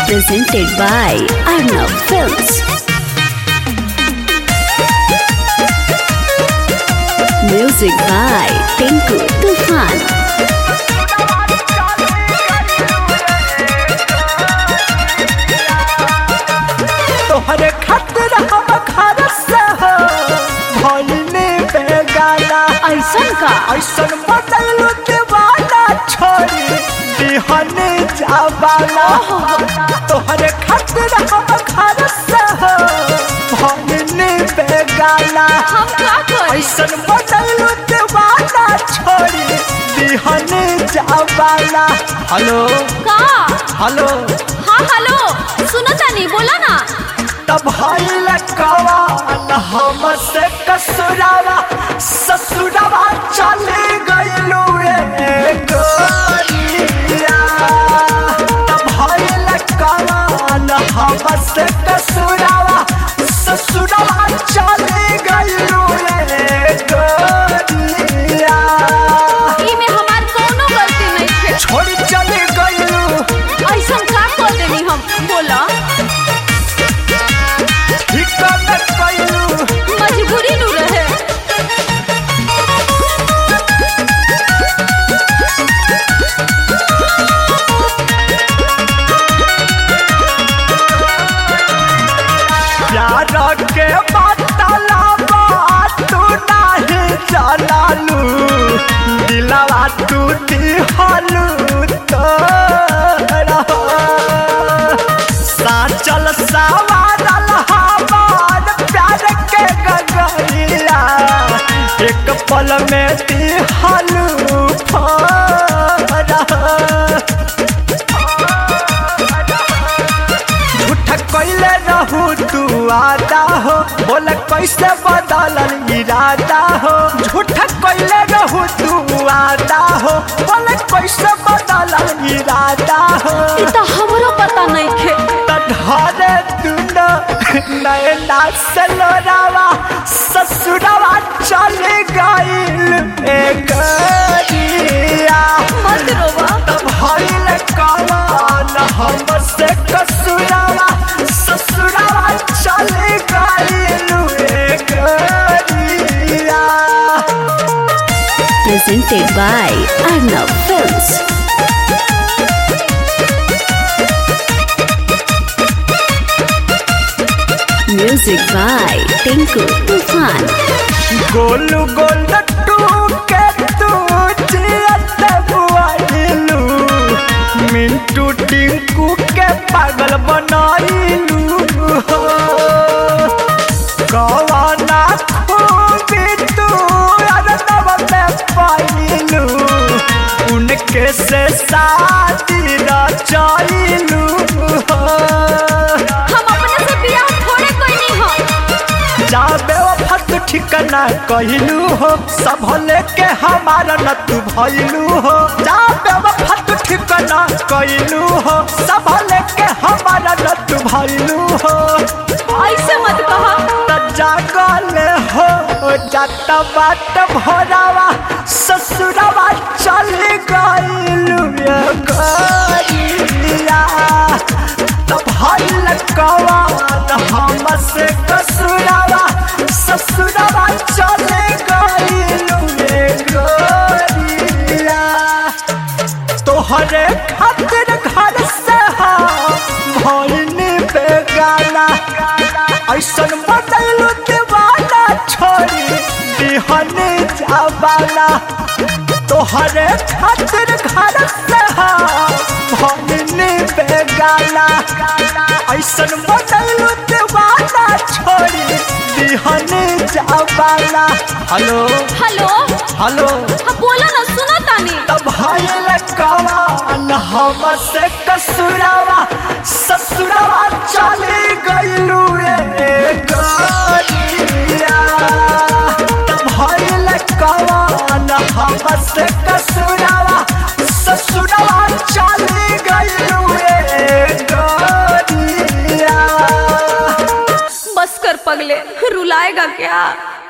presented by Arnav Films. Music by Tinku Tufan. तोहरे खातिर हम घर से हो भइले बेगाना ऐसन का ऐसन बदलू दीवाना छोड़ी दिहने जावाना तोहरे खातिर हम घर से हो भइले बेगाना हम का करी ऐसन बदलू दीवाना छोड़ी दिहने जावाना हेलो का हेलो हाँ हेलो सुनो तानी बोला ना तब भइल कवाल हमसे कसुरावा ससुरावा चले गइलू रे गोरिया तब भइल कवाल हमसे कसुरावा ससुरावा चले गइलू रे गोरिया ई में हमार कोनो गलती नहीं है छोड़ी चले गइलू ऐसन का कर देनी हम बोला हिक्का में गइलू मजबूरी नु रहे प्यार के बतला तू नाही जलालू दिलवा तू दिहलू तोरा साचल सवारल हमार प्यार के गगरिया एक पल में दिहलू फोरा झूठ कैले रहू तू आदा हो बोले कैसे बदलल इरादा हो झूठ कैले रहू तू आदा हो बोले कैसे बदलल इरादा हो ई तो हमरो पता नहीं खे तढ़ारे दुनो नैना से लोरावा ससुरावा चले गइल ए गरिया मत रोवा तब हईल कमान हमसे कसुरावा ससुरावा चले गइलू रे गरिया presented by Arnav Films. Music by Tinku Tufan. गोलू गोल टू के तू जियत बुआइलू मिंटू टिंकू के पागल बनाइलू हो कवाना खूबी तू अरनव में पाइलू उनके से शादी रचाइलू हो हम अपने से बियाह थोड़े कोई नहीं हो जाबे वफत ठिकाना कहलू हो सब लेके हमारा न तू भइलू हो जाबे वफत ठिकाना कहलू हो सब लेके हमारा न तू भइलू हो ऐसे मत कहा त जागल हो जात बाट भरावा ससुरावा चल गइलू ये गरिया तब हल कवान हमसे कसुरावा ससुरावा चल गइलू ये गरिया तोहरे खातिर घर से भइनी बेगाना ऐसन बदलू दीवाना छोड़ी दिहने जावाना तोहरे खातिर घर से भइनी बेगाना ऐसन बदलू दीवाना छोड़ी दिहने जावाना हेलो हेलो हेलो हाँ बोला ना सुनो तानी तब भइल कवान हमसे कसुरावा ससुरावा चले गइलू रे गरिया तब भइल कवान हमसे कसुरावा ससुरावा चले गइलू रे गरिया बस कर पगले रुलाएगा क्या